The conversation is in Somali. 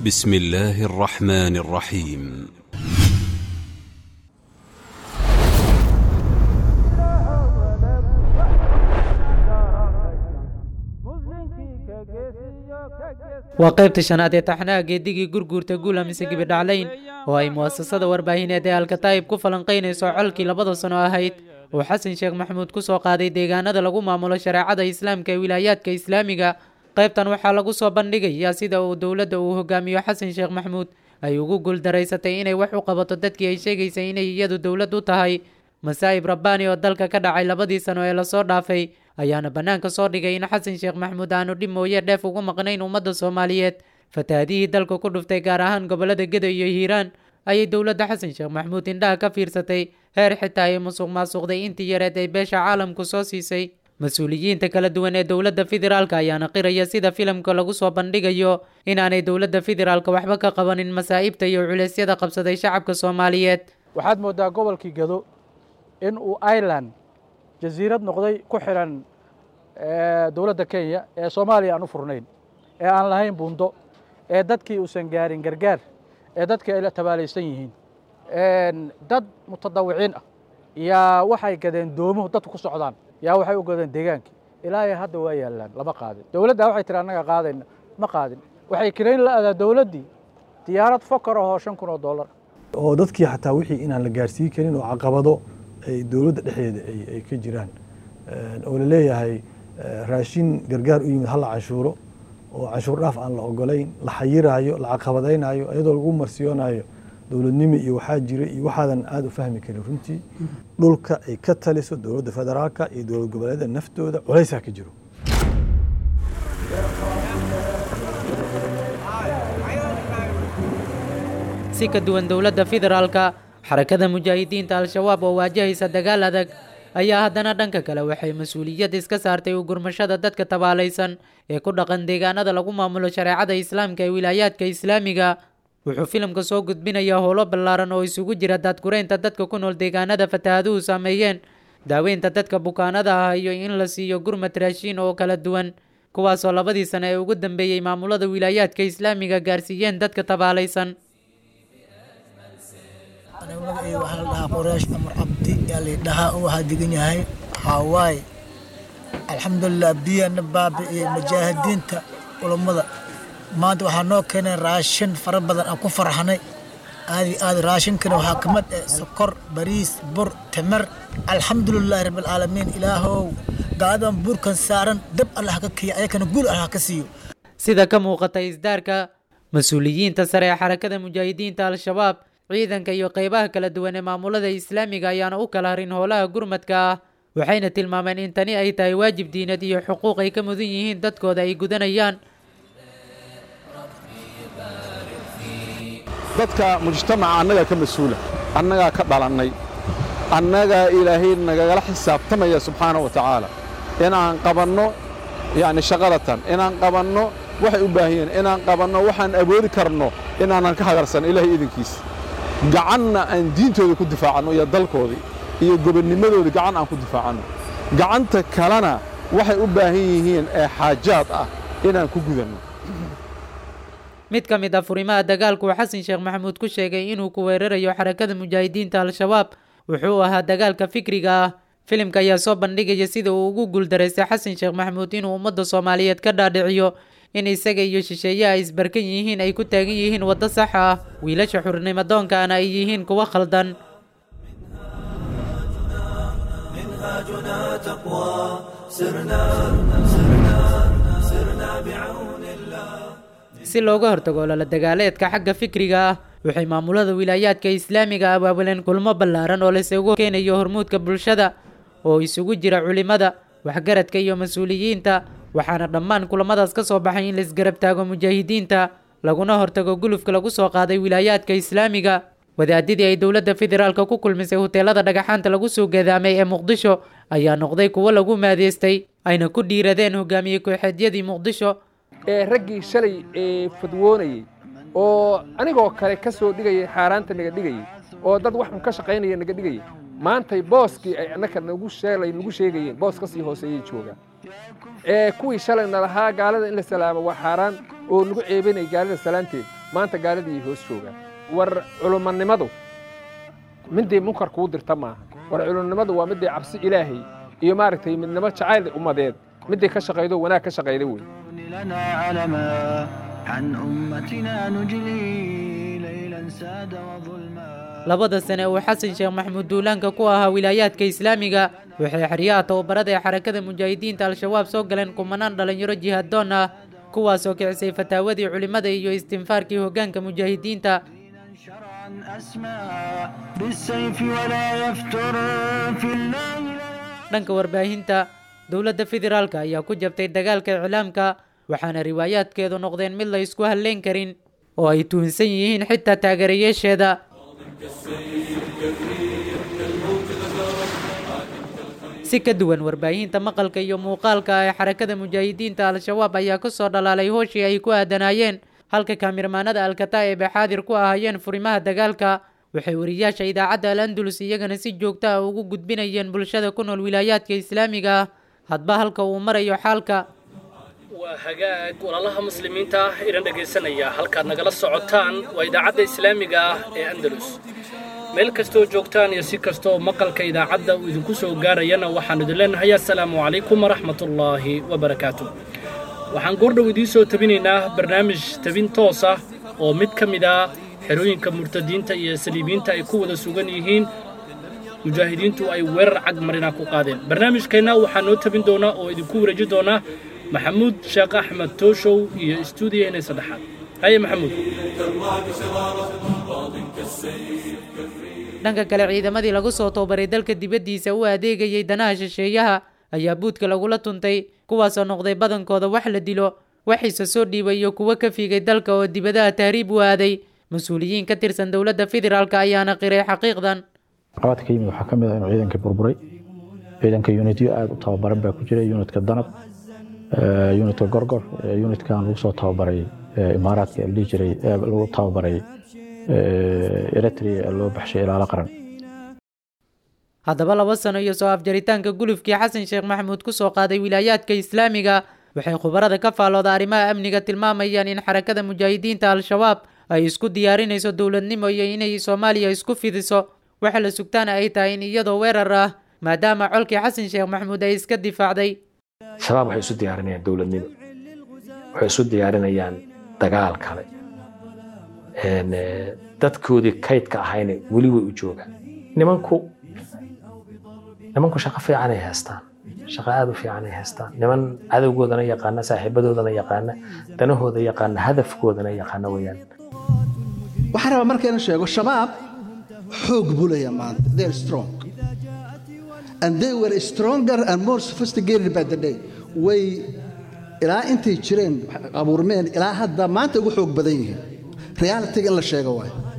بسم الله الرحمن الرحيم waa qaybta shanaad ee taxnaha geedigii gurguurta guula mise gibidhaclayn oo ay mu'asasada warbaahineed ee alkataa'ib ku falanqaynayso colkii labada sano ahayd oo xasan sheekh maxamuud ku soo qaaday deegaanada lagu maamulo shareecada islaamka ee wilaayaadka islaamiga qaybtan waxaa lagu soo bandhigayaa sida uu dowladda uu hogaamiyo xasan sheekh maxamuud ay ugu guuldaraysatay inay wax u qabato dadkii ay sheegaysay inay iyadu dowlad u tahay masaa'ib rabbaani oo dalka ka dhacay labadii sano ee lasoo dhaafay ayaana bannaanka soo dhigay in xasan sheekh maxamuud aanu dhib mooye dheef ugu maqnayn ummadda soomaaliyeed fatahaadihii dalka ku dhuftay gaar ahaan gobollada geda iyo hiiraan ayay dowladda xasan sheekh maxamuud indhaha ka fiirsatay heer xitaa ay musuq maasuqday intii yareed ay beesha caalamku soo siisay mas-uuliyiinta kala duwan ee dowladda federaalka ayaana qiraya sida filimka lagu soo bandhigayo inaanay dowladda federaalka waxba ka qabanin masaa'ibta iyo culeysyada qabsaday shacabka soomaaliyeed waxaad mooddaa gobolkii gado in uu ireland jasiirad noqday ku xiran dowladda kenya ee soomaaliya aan u furnayn ee aan lahayn buundo ee dadkii uusan gaarin gargaar ee dadkii ay la tabaalaysan yihiin dad mutadawiciin ah yaa waxay gadeen doomuhu dadku ku socdaan yaa waxay u gadeen deegaankii ilaahay hadda waa yaallaan lama qaadin dowladdaa waxay tiri annaga qaadayna ma qaadin waxay kirayn la adaa dowladdii diyaarad fokar ahoo shan kun oo dollar oo dadkii xataa wixii inaan la gaarsiin karin oo caqabado ay dowladda dhexdeeda ay ka jiraan oo la leeyahay raashin gargaar u yimid hala canshuuro oo canshuur dhaaf aan la ogolayn la xayiraayo la caqabadaynayo iyadoo lagu marsiyoonayo dowladnimo iyo waxaa jira iyo waxaadan aada u fahmi karin runtii dhulka ay ka taliso dowladda federaalka iyo dowlad goboleeda naftooda culaysaa ka jiro si ka duwan dowladda federaalka xarakada mujaahidiinta al-shabaab oo waajahaysa dagaal adag ayaa haddana dhanka kale waxay mas-uuliyad iska saartay u gurmashada dadka tabaalaysan ee ku dhaqan deegaanada lagu maamulo shareecada islaamka ee wilaayaadka islaamiga wuxuu filimka soo gudbinayaa howlo ballaaran oo isugu jira daadgureynta dadka ku nool deegaanada fatahaaduhu saameeyeen daaweynta dadka bukaanada ah iyo in la siiyo gurmad raashiin oo kala duwan kuwaasoo labadii sano ee ugu dambeeyey maamulada wilaayaadka islaamiga gaarsiiyeen dadka tabaalaysan magacayga waxaa la dhahaa qoraash amar cabdi yaa laydhahaa oo waxaa degan yahay hawaaye alxamdulilah biyana baabi'iyey mujaahidiinta culammada maanta waxaa noo keeneen raashin fara badan aan ku farxanay aadi aad raashinkana waxaa ka mid ah sokor bariis bur timir alxamdulilaahi rabbilcaalamiin ilaahow gaaladan buurkan saaran dab allah ka kiya ayakana guul allah ka siiyo sida ka muuqata isdaarka mas-uuliyiinta sare ee xarakada mujaahidiinta al-shabaab ciidanka iyo qaybaha kala duwan ee maamulada islaamiga ayaana u kala harin howlaha gurmadka ah waxayna tilmaameen in tani ay tahay waajib diinad iyo xuquuq ay ka mudan yihiin dadkooda ay gudanayaan dadka mujtamaca annagaa ka mas-uula annagaa ka dhalannay annagaa ilaahay nagagala xisaabtamaya subxaana wa tacaala inaan qabanno yacni shaqadatan inaan qabanno waxay u baahan yihiin inaan qabanno waxaan awoodi karno inaanan ka hagarsan ilaahay idinkiisa gacanna aan diintooda ku difaacanno iyo dalkoodii iyo gobonnimadooda gacan aan ku difaacanno gacanta kalena waxay u baahan yihiin ee xaajaad ah inaan ku gudanno mid ka mid ah furimaha dagaalku uu xasan sheekh maxamuud ku sheegay inuu ku weerarayo xarakada mujaahidiinta al-shabaab wuxuu ahaa dagaalka fikriga ah filimka ayaa soo bandhigaya sida uu ugu guuldaraystay xasan sheekh maxamuud inuu ummadda soomaaliyeed ka dhaadhiciyo in isaga iyo shisheeyaha isbarkan yihiin ay ku taagan yihiin waddo sax ah wiilasha xurnimo doonkaana ay yihiin kuwo khaldan si looga hortago lala dagaaleedka xagga fikriga ah waxay maamulada wilaayaadka islaamiga abaabuleen kulmo ballaaran oo laysugu keenayo hormuudka bulshada oo isugu jira culimada waxgaradka iyo mas-uuliyiinta waxaana dhammaan kulamadaas ka soo baxay in laisgarab taago mujaahidiinta laguna hortago gulufka lagu soo qaaday wilaayaadka islaamiga wadaadidii ay dowladda federaalka ku kulmisay huteelada dhagaxaanta lagu soo gadaamay ee muqdisho ayaa noqday kuwo lagu maadeystay ayna ku dhiiradeen hogaamiye kooxeedyadii muqdisho ee raggii shalay ee fadwoonayey oo anigoo kale ka soo dhigayay xaaraanta naga dhigayey oo dad wax un ka shaqaynaya naga dhigayay maantay booskii ay annaka nagu sheelay nagu sheegayeen boos ka sii hooseeyay joogaan ee kuwii shalayna lahaa gaalada in la salaamo waa xaaraan oo nagu ceebanayay gaalada salaanteed maanta gaaladii hoos joogaan war culumanimadu midday munkar kuu dirta maaha war culummadu waa midday cabsi ilaahay iyo maaragtay midnimo jacayl ummadeed midday ka shaqaydo wanaag ka shaqayda wey لنا علما عن أمتنا نجلي ليلا ساد وظلما labada sane uu xasan sheekh maxamuud duulaanka ku ahaa wilaayaadka islaamiga waxay xeryaha tababarada ee xarakada mujaahidiinta al-shabaab soo galeen kumanaan dhallinyaro jihadoon ah kuwaasoo kicisay fataawadii culimmada iyo istinfaarkii hoggaanka mujaahidiinta شرعا أسمى بالسيف ولا يفتر في الله dhanka warbaahinta dowladda federaalka ayaa ku jabtay dagaalka iclaamka waxaana riwaayaadkeedu noqdeen mid la isku halleyn karin oo ay tuhunsan yihiin xitaa taageerayaasheeda si ka duwan warbaahinta maqalka iyo muuqaalka ee xarakada mujaahidiinta al-shabaab ayaa ku soo dhalaalay hooshii ay ku aadanaayeen halka kaamirmaanada alkataa'ib ay xaadir ku ahaayeen furimaha dagaalka waxay wariyaasha idaacadda al andalus iyagana si joogto ah ugu gudbinayeen bulshada ku nool wilaayaadka islaamiga ah hadba halka uu marayo xaalka waa hagaag walaalaha muslimiinta ah idin dhegaysanaya halkaad nagala socotaan waa idaacadda islaamiga ah ee andalus meel kastoo joogtaan iyo si kastoo maqalka idaacadda uu idinku soo gaarayana waxaan idin leenahay assalaamu calaykum waraxmatullaahi wabarakaatu waxaan goordhow idiin soo tabinaynaa barnaamij tabin toos ah oo mid ka mid ah xerooyinka murtadiinta iyo saliibiinta ay ku wada sugan yihiin mujaahidiintu ay weerar cag marina ku qaadeen barnaamijkeenna waxaa noo tabin doonaa oo idinku wareeji doonaa maxamuud sheekh axmed tooshow iyo istuudiyaheena saddexaad haye maxamuud dhanka kale ciidamadii lagu soo tababaray dalka dibaddiisa u adeegayay danaha shisheeyaha ayaa buudka lagula tuntay kuwaasoo noqday badankooda wax la dilo waxiise soo dhiibay iyo kuwo ka fiigay dalka oo dibadaha tahriib u aaday mas-uuliyiin ka tirsan dowladda federaalk ayaana qiray xaqiiqdan caqabadka ka yimid waxaa ka mid ah inuu ciidanka burburay ciidanka unityo aada u tababaran baa ku jira unitka danab unitka gorgor unitkan lagu soo tababaray imaaraadka la dhihi jiray lagu tababaray eritrea loo baxshay ilaalo qaran haddaba laba sano iyo soo afjaritaanka gulufkii xasan sheekh maxamuud ku soo qaaday wilaayaadka islaamiga waxay khubarada ka faallooda arrimaha amniga tilmaamayaan in xarakada mujaahidiinta al-shabaab ay isku diyaarinayso dowladnimo iyo inay soomaaliya isku fidiso waxa la sugtaana ay tahay in iyadoo weerar ah maadaama colkii xasan sheekh maxamuud ay iska difaacday shabaab waxay isu diyaarinayaan dowladnimo waxay isu diyaarinayaan dagaal kale dadkoodii kaydka ahayna weli way u joogaan nimanku nimanku shaqo fiicanay haystaan shaqo aada u fiicanay haystaan niman cadowgoodana yaqaana saaxiibadoodana yaqaana danahooda yaqaana hadafkoodana yaqaana weeyaan waxaan rabaa marka inaan sheego shabaab xoog buu leeyahay maanta they are strong and they were stronger and more sophisticated by the day way ilaa intay jireen abuurmeen ilaa hadda maanta ugu xoog badan yihiin realitiga in la sheego waayo